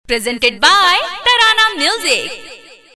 presented by Tarana Music.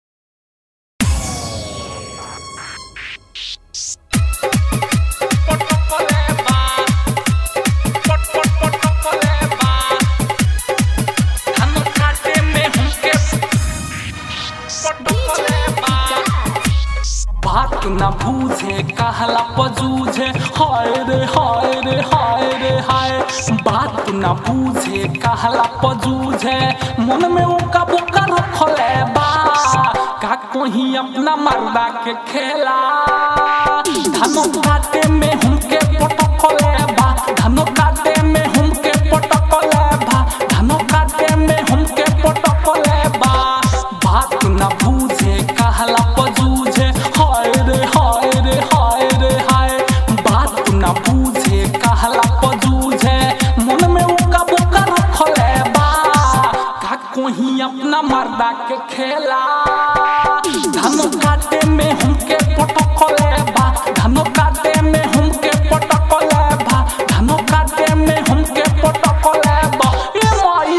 बात न बूझे कहला पजूझे हाय रे हाय रे हाय रे हाय बात न बूझे कहला पजूझे मन में ओका बोका रखले बा का कोही अपना मर्दा के खेला धनो काटे में हमके पटकले बा धनो काटे में हमके पटकले बा धनो काटे में हमके पटकले बा बात न बूझे कहला पजूझे हाय रे हाय रे हाय रे हाय बात न बूझे कहला पजूझे मन में उका बोका रखले बा का कोही अपना मर्दा के खेला धनो काटे में हमके पटकले बा धनो काटे में हमके पटकले बा धनो काटे में हमके पटकले बा ए माई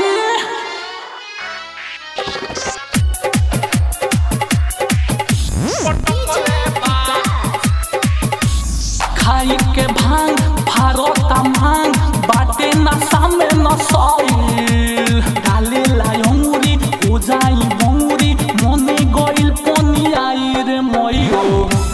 खाई के भांग फारोता मांग बाटे नशा में नसाइल डाले लायंगुरी हो जाई बंगुरी मने गइल पनी आई रे मइयो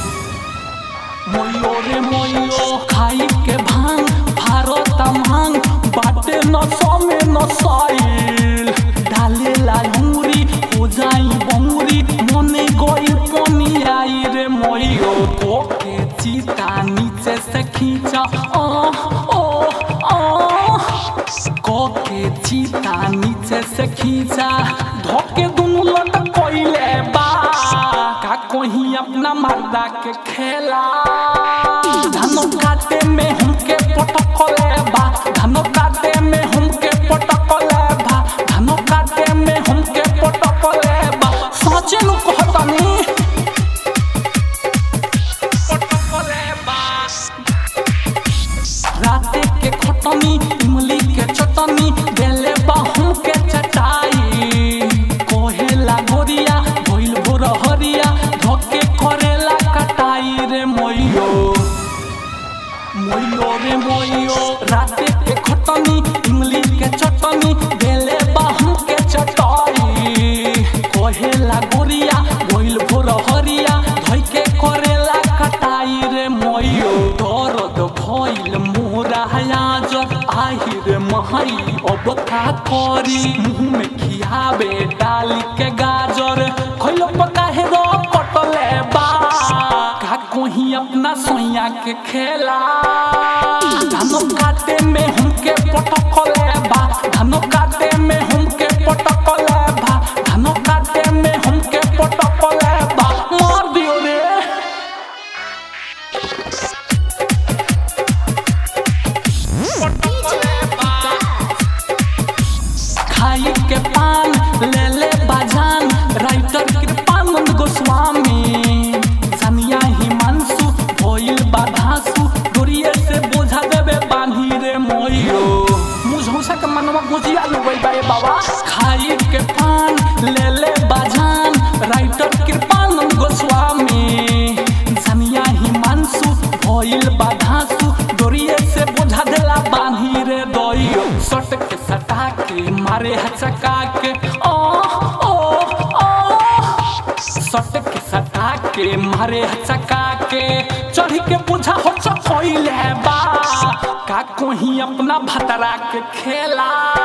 मइयो रे मइयो खाई के भांग फारोता मांग बाटे नशा में नसाइल डाले लायंगुरी हो जाई बंगुरी मने गइल पनी आई रे मइयो ओके चीता नीचे से खींचा ओ ओ ओ कोके चीता नीचे से खींचा धोके दुनु लटक कोइले बा का कोही अपना मर्दा के खेला धनो काटे में हमके पटकले बा धनो काटे में हमके पटकले बा धनो काटे में हमके पटकले बा सोचे नु कहतानी पटकले बा राते के खटनी इमली के चटनी देले बाहू के चटाई कोहेला गोरिया भइल भोर हरिया धोके करेला कटाई रे मोइयो मोइयो रे मोइयो राते के खटनी इमली के चटनी देले बाहू के चटाई कोहेला गोरिया भइल भोर हरिया धोके करेला कटाई रे मोइयो दर्द भइल मोरा हयाज आही रे महई अब का करी मुंह में खियाबे डाली के गाजर खइलो पका हे रो कटले बा का कोही अपना सोया के खेला धनो काटे में हमके पटकले बा धनो काटे में हमके पटकले बा धनो काटे में हमके पटकले बा मार दियो रे खाई के पान ले ले बाजान राइटर कृपानंद गोस्वामी सनिया हिमांशु भोइल बाधासु डोरिये से बोझा देवे बांधी रे मोइयो मुझौसा के मनवा गुजिया लगई बाए बाबा खाई के पान ले ले बाजान राइटर कृपानंद गोस्वामी सनिया हिमांशु भोइल बाधासु डोरिये से बोझा देला बांधी रे दोइयो सट के सटा के मारे हचका के ओ ओ ओ सट के सटा के मारे हचका के चढ़ के बुझा हो चकोइले बा का कोही अपना भतरा के खेला